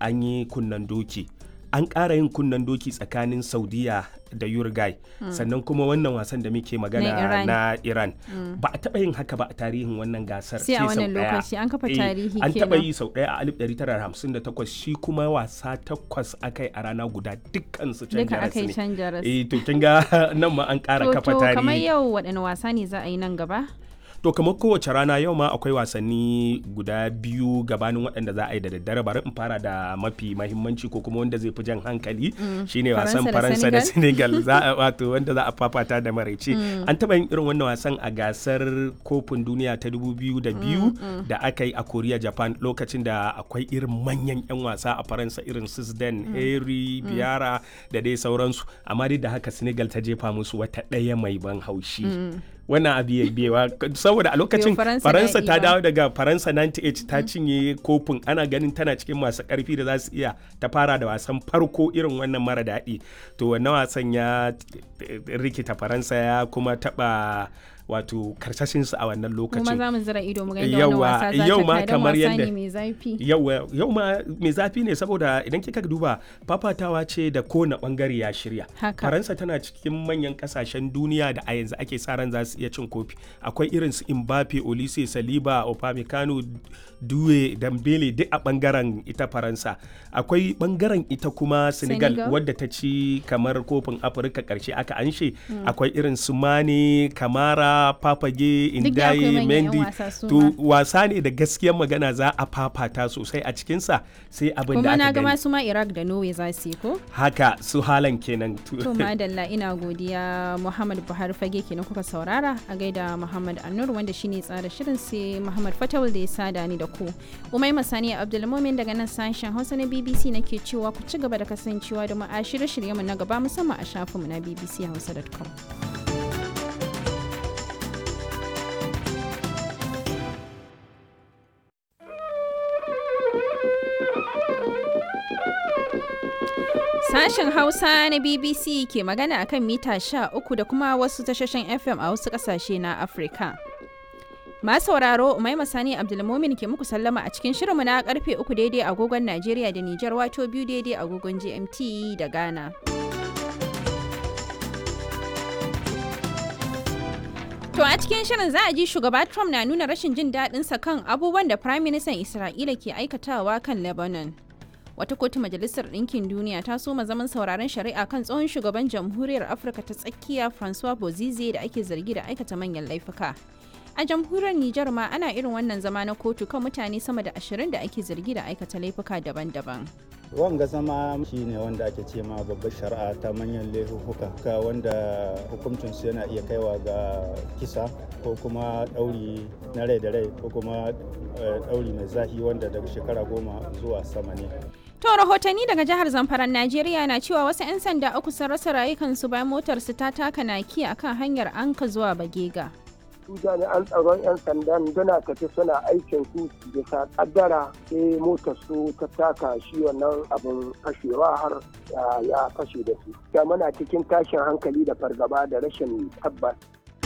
an yi kunnan doki an ƙara yin kunnan doki tsakanin saudiya da uruguay sannan kuma wannan wasan da muke magana Na Iran. na iran ba a taɓa yin haka ba a tarihin wannan gasar Sai a sau wannan ɗaya. lokaci, an kafa Eh, tarihi an taɓa kenan. yi sau ɗaya a 1958 shi kuma wasa takwas aka yi a rana guda dukkan su can duka jaras aka yi ne can jaras eh to kin ga nan ma an ƙara to kafa to kamar tarihi yau waɗanne wasa ne za a yi nan gaba to kamar kowace rana yau ma akwai wasanni guda biyu gabanin waɗanda za a yi da daddare bari in fara da mafi mahimmanci ko kuma wanda zai fi jan hankali shine wasan Faransa faransa da da senegal za a wato wanda za a fafata da maraice an taɓa yin irin wannan wasan a gasar kofin duniya ta 2002 da aka yi a korea japan lokacin da akwai irin manyan 'yan wasa a faransa irin sisden harry biara da dai sauransu amma dai da haka senegal ta jefa musu wata ɗaya mai ban haushi wannan abu ya biyewa saboda a lokacin Yo, Faransa faransa daɗi ta ba. dawo daga faransa 98 ta cinye kofin ana ganin tana cikin masu karfi da za su iya ta fara da wasan farko irin wannan mara daɗi to wannan wasan ya eh, rikita faransa ya kuma taɓa wato karsashinsu a wannan kuma lokacin za mu zira ido mu ga yadda wannan Yawa, wasa za yau ta ma kai don kamar wasa yadda- ne mai zafi yau yau ma mai zafi ne saboda idan kika duba fafatawa ce da kowane bangare ya shirya Haka. faransa tana cikin manyan kasashen duniya da a yanzu ake sa ran za su iya cin kofi akwai irin su mbappe olise saliba opamecano duwe dambele duk a bangaren ita faransa akwai bangaren ita kuma senegal, Senegal. wadda ta ci kamar kofin afirka karshe aka anshe akwai irin su mane kamara papage Duk da akwai indaye manyan 'yan mendi wasa su to ma. wasa ne da gaskiyar magana za a fafata sosai a cikinsa sai abin da kuma na aka ga gani masu ma iraq da norway za su yi ko haka su halan kenan to madalla ina godiya muhammad buhari fage kenan kuka saurara a gaida muhammad annur wanda shine tsara shirin sai muhammad fatawul da ya sada ni da ku umai masani abdulmumin daga nan sashen hausa na bbc nake cewa ku ci gaba da kasancewa da mu a shirye-shiryenmu na gaba musamman a shafinmu na bbchausa.com Sashen Hausa na BBC ke magana akan mita 13 da kuma wasu tashoshin FM a wasu kasashe na Afirka. Masu sauraro Umaima Sani Abdulmumin ke muku sallama a cikin shirinmu na karfe 3 daidai agogon Najeriya da Nijar wato biyu daidai agogon GMT da Ghana. To a cikin shirin za a ji shugaba Trump na nuna rashin jin daɗinsa kan abubuwan da Prime Minister Isra'ila ke aikatawa kan Lebanon. Wata kotu Majalisar Ɗinkin Duniya ta soma zaman sauraron shari'a kan tsohon shugaban Jamhuriyar Afirka ta tsakiya Francois Bozize da ake zargi da aikata manyan laifuka. A jamhuriyar Nijar ma ana irin wannan zama na kotu kan mutane sama da ashirin da ake zargi da aikata laifuka daban-daban. wanga zama shi ne wanda ake ce ma babbar shari'a ta manyan laifuka ka wanda hukuncinsu yana iya kaiwa ga kisa ko kuma ɗauri na rai da rai ko kuma eh, ɗauri mai zafi wanda daga shekara goma zuwa sama ne To rahotanni daga jihar Zamfaran Najeriya na cewa wasu 'yan sanda uku sun rasa rayukansu bayan motarsu ta taka naki akan hanyar Anka zuwa Bagega. su jami'an tsaron 'yan sandan suna tafi suna aikin su bisa kaddara sai motar su ta taka shi wannan abin fashewa har ya- ya fashe da su da muna cikin tashin hankali da fargaba da rashin tabbas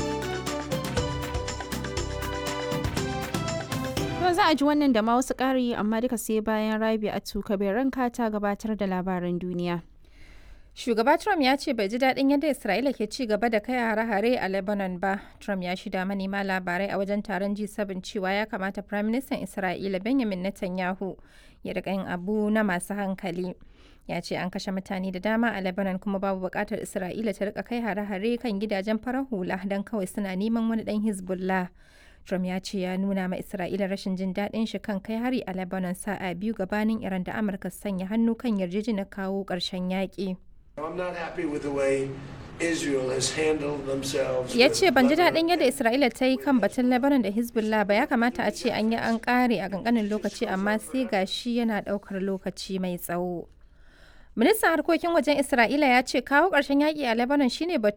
To za a ji wannan da ma wasu ƙari amma duka sai bayan Rabi a ranka ta gabatar da labaran duniya. Shugaba Trump ya ce bai ji daɗin yadda Isra'ila ke ci gaba da kai hare-hare a Lebanon ba. Trump ya shida manema labarai a wajen taron G7 cewa ya kamata Prime Minister Isra'ila Benjamin Netanyahu ya riƙa yin abu na masu hankali. Ya ce an kashe mutane da dama a Lebanon kuma babu buƙatar Isra'ila ta riƙa kai hare-hare kan gidajen farar hula don kawai suna neman wani ɗan Hezbollah. Trump ya ce ya nuna ma Isra'ila rashin jin daɗin shi kan kai hari a Lebanon sa'a biyu gabanin Iran da Amurka su sanya hannu kan yarjejeniyar kawo ƙarshen yaƙi. I'm not happy with the way Israel has handled themselves. ya with ce ban ji Lebanon. daɗin yadda isra'ila ta yi kan batun lebanon da hezbollah ba ya kamata a ce an yi an ƙare a ƙanƙanin lokaci amma sai ga shi yana ɗaukar lokaci mai tsawo ministan harkokin wajen isra'ila ya ce kawo ƙarshen yaƙi a lebanon shine batu